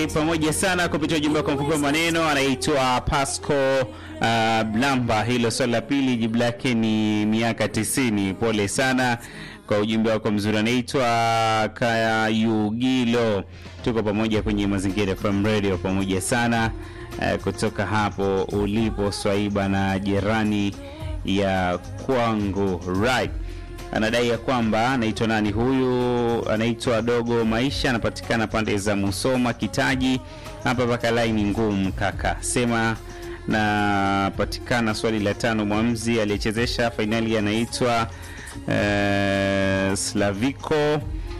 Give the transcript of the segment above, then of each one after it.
Okay, pamoja sana kupitia ujumbe wako mfupi wa maneno. Anaitwa Pasco uh, Blamba. Hilo swali la pili jibu lake ni miaka tisini. Pole sana kwa ujumbe wako mzuri. Anaitwa Kaya Yugilo. Tuko pamoja kwenye Mazingira FM Radio, pamoja sana uh, kutoka hapo ulipo Swaiba na jirani ya kwangu right anadai ya kwamba anaitwa nani huyu, anaitwa Dogo Maisha, anapatikana pande za Musoma Kitaji. Hapa paka laini ngumu kaka, sema napatikana. Swali la tano, mwamzi aliyechezesha fainali anaitwa uh, Slaviko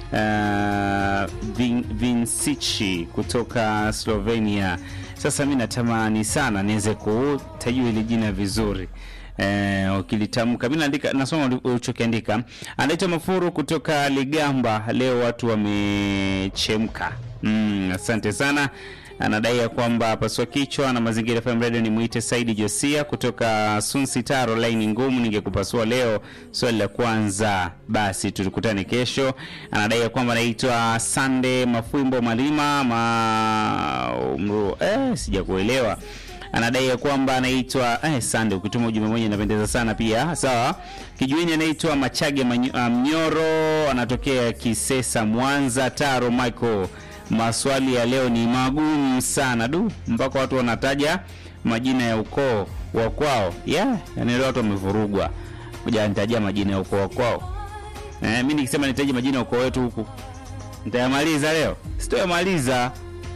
uh, Vin, Vincici kutoka Slovenia. Sasa mi natamani sana niweze kutajua ile jina vizuri Eh, ukilitamka mimi naandika nasoma ulichokiandika. Anaitwa Mafuru kutoka Ligamba. Leo watu wamechemka. Mm, asante sana. Anadai ya kwamba paswa kichwa na mazingira FM Radio ni muite Saidi Josia kutoka Sunsi Taro, line ngumu, ningekupasua leo swali la kwanza, basi tulikutane kesho. Anadai ya kwamba anaitwa Sande Mafwimbo Malima ma umru, eh, sijakuelewa anadai ya kwamba anaitwa eh, Sande. Ukituma ujumbe mmoja inapendeza sana pia. Sawa, kijueni anaitwa Machage Mnyoro, anatokea Kisesa, Mwanza. Taro Michael, maswali ya leo ni magumu sana du, mpaka watu wanataja majina ya ukoo wa kwao. Yeah, yani leo watu wamevurugwa kuja nitajia majina ya ukoo wa kwao. Eh, mimi nikisema nitaje majina ya ukoo wetu huku nitayamaliza leo, sitoyamaliza.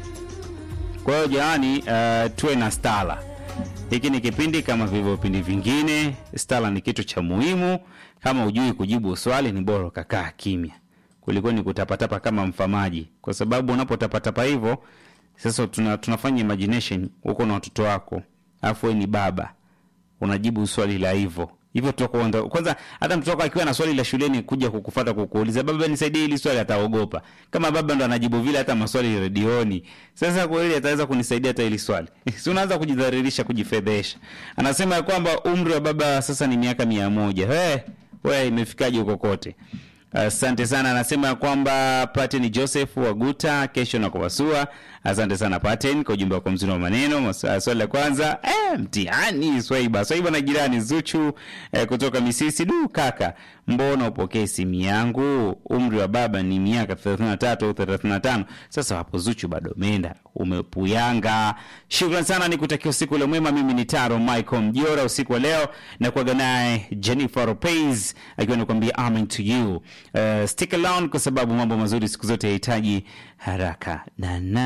Kwa hiyo jamani, uh, tuwe na stala. Hiki ni kipindi kama vile vipindi vingine. Stala ni kitu cha muhimu. Kama hujui kujibu swali, ni bora ukakaa kimya kuliko ni kutapatapa kama mfamaji, kwa sababu unapotapatapa hivyo sasa tuna, tunafanya imagination huko na watoto wako, alafu wewe ni baba unajibu swali la hivyo hivyo tutakuonda kwanza. Hata mtoto wako akiwa na swali la shuleni kuja kukufuata kukuuliza, baba nisaidie hili swali, ataogopa. Kama baba ndo anajibu vile hata maswali redioni, sasa kweli ataweza kunisaidia hata hili swali? si unaanza kujidhalilisha, kujifedhesha. Anasema ya kwamba umri wa baba sasa ni miaka mia moja. Hey, we imefikaje huko kote? Asante uh, sana. Anasema kwamba Paten Joseph Waguta kesho na kuwasua. Asante sana Paten kwa ujumbe wako mzuri wa maneno. Swali la kwanza eh, mtihani Swaiba Swaiba na jirani Zuchu eh, kutoka Misisi. Du kaka, mbona upokee simu yangu? Umri wa baba ni miaka 33 au 35. Sasa hapo Zuchu bado umeenda umepuyanga. Shukrani sana, nikutakia usiku ule mwema. Mimi ni Taro Michael Mjora. Usiku wa leo na kuaga naye Jennifer Lopez akiwa nakwambia amen to you. Uh, stick around kwa sababu mambo mazuri siku zote yahitaji haraka na na